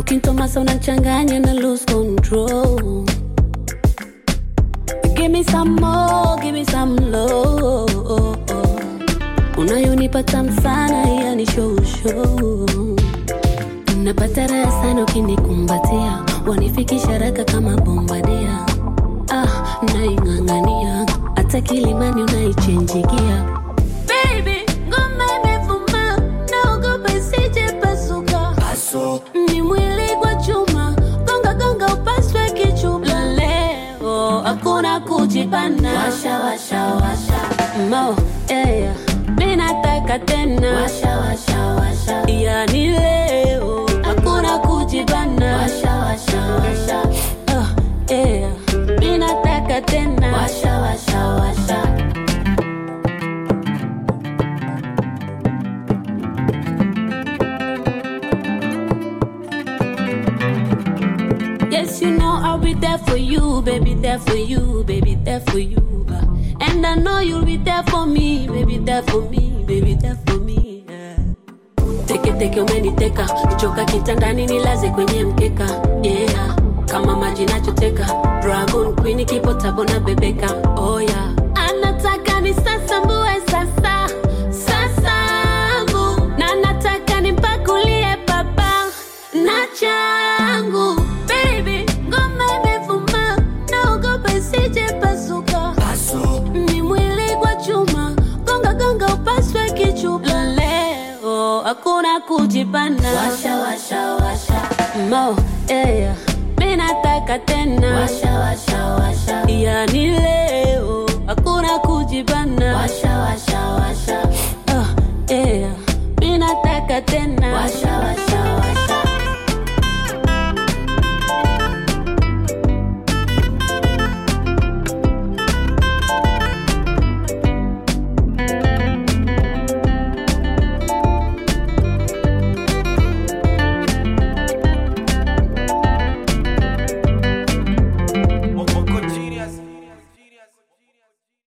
ukintomasa unachanganya na lose control give me some more give me some love unayonipa tamu sana yani show show napata raha sana ukinikumbatia wanifikisha haraka kama bombadia ah, naing'ang'ania hata kilimani unaichenjigia Baby, ngoma imevuma, naogopa isije pasuka. Ni mwili kwa chuma, gonga gonga upaswe kichuma. Leo hakuna kujipana, washa washa washa mo yeah. Mi nataka tena, washa washa washa, yani leo hakuna kujipana, washa washa washa oh, yeah. Mi nataka tena, washa washa washa Yes, you know I'll be there for you, baby, there for you, baby, there for you. uh. And I know you'll be there for me, baby, there for me, baby, there for me. yeah. Teke teke umeniteka, choka kitandani nilaze kwenye mkeka. Yeah, kama maji nachoteka, Dragon Queen kipo tabo na bebeka. Oh yeah, anataka ni sasa mbue sasa sasangu na nataka nimpakulie baba na changu baby ngoma imevuma naogopa isije pasuka ni mwili kwa chuma gonga gonga upaswe kichupa leo hakuna kujipana washa washa washa mo yeah. mi nataka tena washa washa washa yani leo hakuna kujipana washa